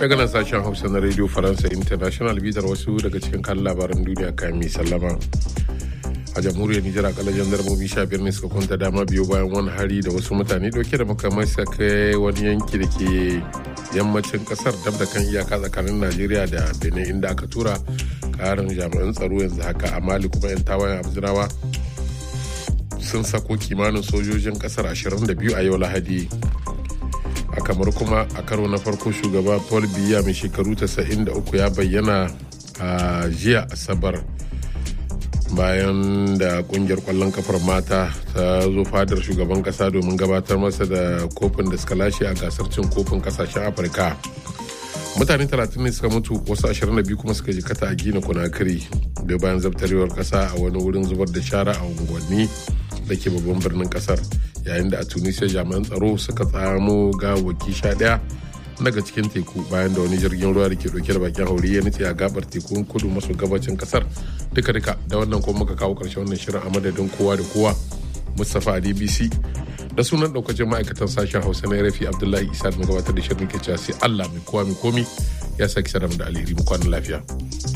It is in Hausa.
daga nan sashen hausa na radio faransa international bitar wasu daga cikin kan labaran duniya kayan mai sallama a jamhuriyar nijar akalla jandarmomi sha biyar ne suka kwanta dama biyu bayan wani hari da wasu mutane dauke da makamai suka kai wani yanki da ke yammacin kasar dab da kan iyaka tsakanin najeriya da benin inda aka tura karin jami'an tsaro yanzu haka a mali kuma yan tawayen abdurawa sun sako kimanin sojojin kasar 22 a yau lahadi a kamar kuma a karo na farko shugaba paul biya mai shekaru 93 ya bayyana a jiya asabar bayan da kungiyar kwallon kafar mata ta zo fadar shugaban kasa domin gabatar masa da kofin da suka lashe a gasar cin kofin kasashen afirka mutane 30 ne suka mutu wasu 22 kuma suka jikata a gina kunakiri da bayan zabtarewar kasa a wani wurin zubar da shara a unguwanni da ke babban birnin kasar yayin da a tunisia jami'an tsaro suka tsamo gawaki sha daya daga cikin teku bayan da wani jirgin ruwa da ke dauke da bakin hauri ya nutse a gabar tekun kudu maso gabacin kasar duka duka da wannan kuma muka kawo karshen wannan shirin a madadin kowa da kowa mustapha a dbc da sunan daukacin ma'aikatan sashen hausa na rafi abdullahi isa da gabatar da shirin ke cewa sai allah mai kowa mai komi ya saki sarar da alheri mu kwanan lafiya.